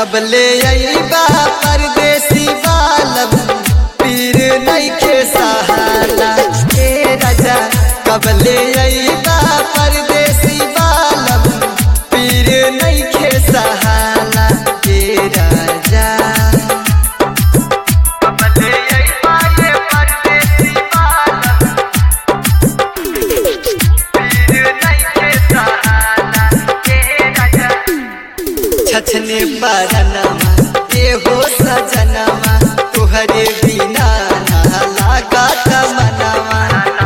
कबले अइबा परदेसी बालम पीर नइखे सहाला ए राजा कबले अइबा परदेसी बालम पीर नइखे सहाला ए राजा कबले अइबा ये परदेसी बालम पीर नइखे सहाला ए राजा छछने बरनमा ये हो सजनमा तुहरे बिना ना लागत मनवा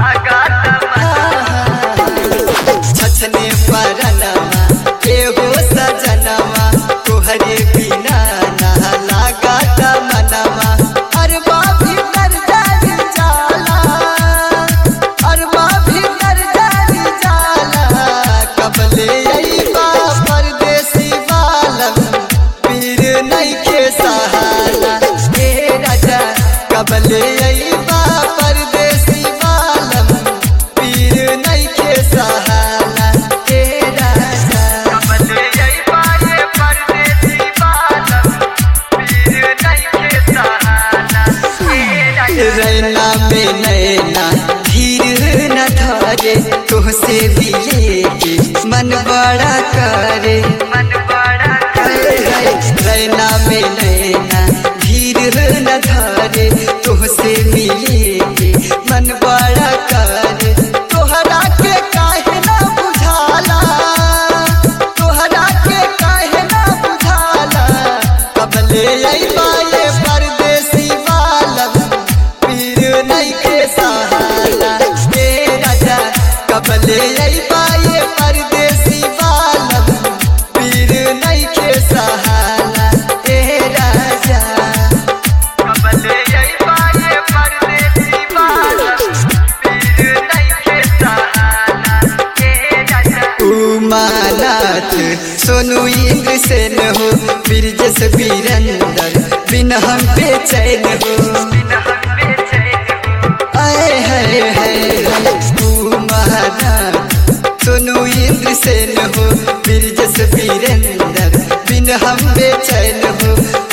छछने बरनमा ये हो सजनमा तुहरे बिना ना लागत मनवा अरबा भी कर जाई जाला अरबा भी कर जाई जाला कबले अइबा परदेसी बालम पीर नइखे सहाला हे राजा कबले अइबा परदेसी बालम पीर नइखे सहाला हे राजा कबले अइबा ये परदेसी बालम पीर नइखे सहाला रैना में नैना धीर न धरे तुहसे भी लेके मन बड़ा करे मन बड़ा करे रैना में नैना धीर न धरे तुहसे भी लेके मन बड़ा करे तोहरा के काहे ना बुझाला तोहरा के काहे ना बुझाला कबले अइबा ये परदेसी बालम पीर नइखे सहाला हे राजा कबले अइबा ये परदेसी बालम पीर नइखे सहाला हे राजा कबले अइबा ये परदेसी बालम पीर नइखे सहाला हे राजा उमानाथ सोनू इंद्र सेन हो बिरजस बीरंदर बिन हम बेचैन हो आए हाय हाय उमानाथ सोनू इंद्र सेन हो बिरजस बीरंदर बिन हम बेचैन हो